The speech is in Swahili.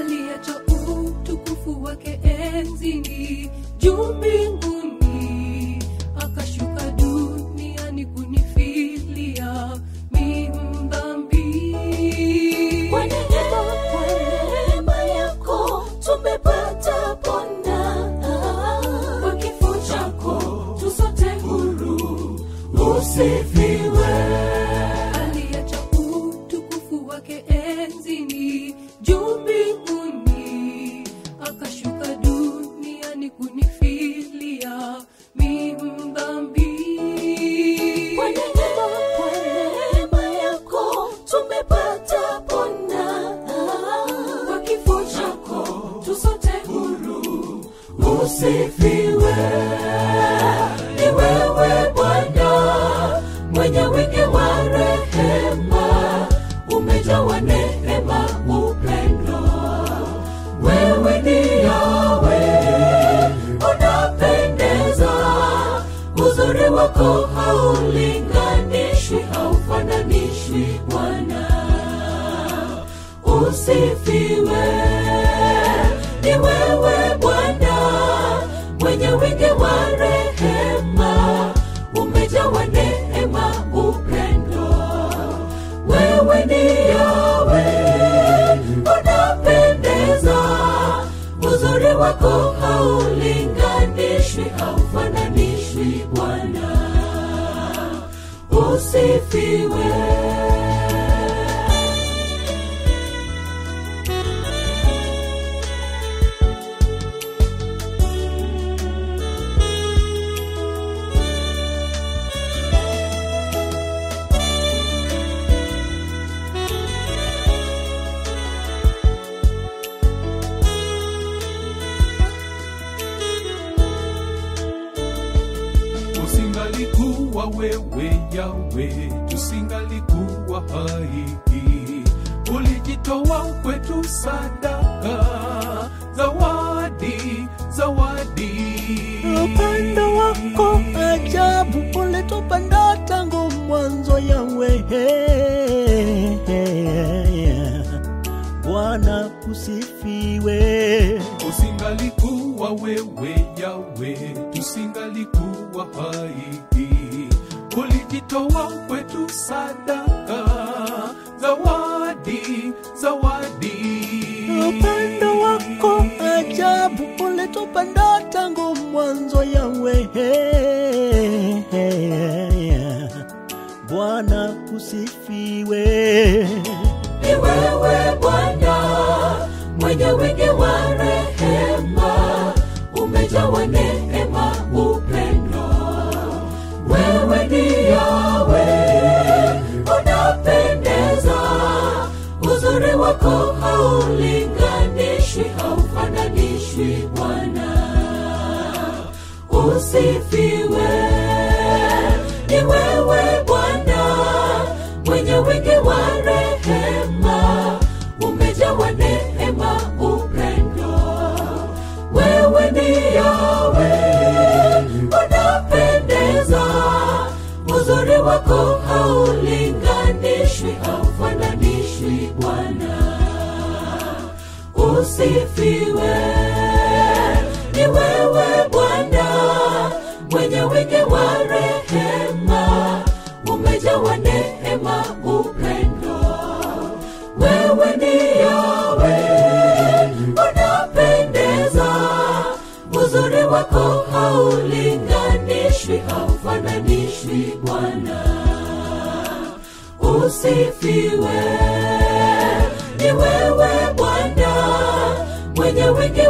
aliacha utukufu wake enzini juu mbinguni akashuka duniani kunifilia mimdhambi Kwa neema, kwa neema yako tumepata pona. Kwa kifo chako tu sote huru. Usifiwe. aliacha utukufu wake enzini juu mbinguni akashuka duniani kunifilia mimdhambi Kwa neema, kwa neema yako tumepata pona. Kwa kifo chako tu sote huru. Usifiwe. Ni wewe Bwana mwenye wingi wa rehema, umejawa neema, upendo. Wewe ni Yawe, unapendeza, uzuri wako haulinganishwi, haufananishwi Bwana. Usifiwe, ni wewe Bwana mwenye wingi wa rehema, umejawa neema, upendo. Wewe ni Yawe, unapendeza, uzuri wako haulinganishwi, haufananishwi Bwana. Usifiwe. usingalikuwa wewe yawe tusingalikuwa hai ulijitoa kwetu sadaka zawadi zawadi upendo wako ajabu ulitupenda tangu mwanzo yawe bwana usifiwe usingalikuwa wewe yawe tusingalikuwa hai ulijitoa kwetu sadaka zawadi zawadi upendo wako ajabu ulitupenda tangu mwanzo yawe bwana usifiwe ni wewe Bwana mwenye wingi wa rehema, umejawa neema, upendo. Wewe ni Yawe, unapendeza, uzuri wako haulinganishwi, haufananishwi Bwana. Usifiwe, ni wewe Bwana mwenye wingi wa rehema, umejawa neema, upendo. Wewe ni Yawe, unapendeza, uzuri wako haulinganishwi, haufananishwi Bwana. Usifiwe, ni wewe Bwana mwenye wingi wa rehema, umejawa neema, upendo. Wewe ni Yawe, unapendeza, uzuri wako haulinganishwi, haufananishwi Bwana. Usifiwe, ni wewe Bwana mwenye wingi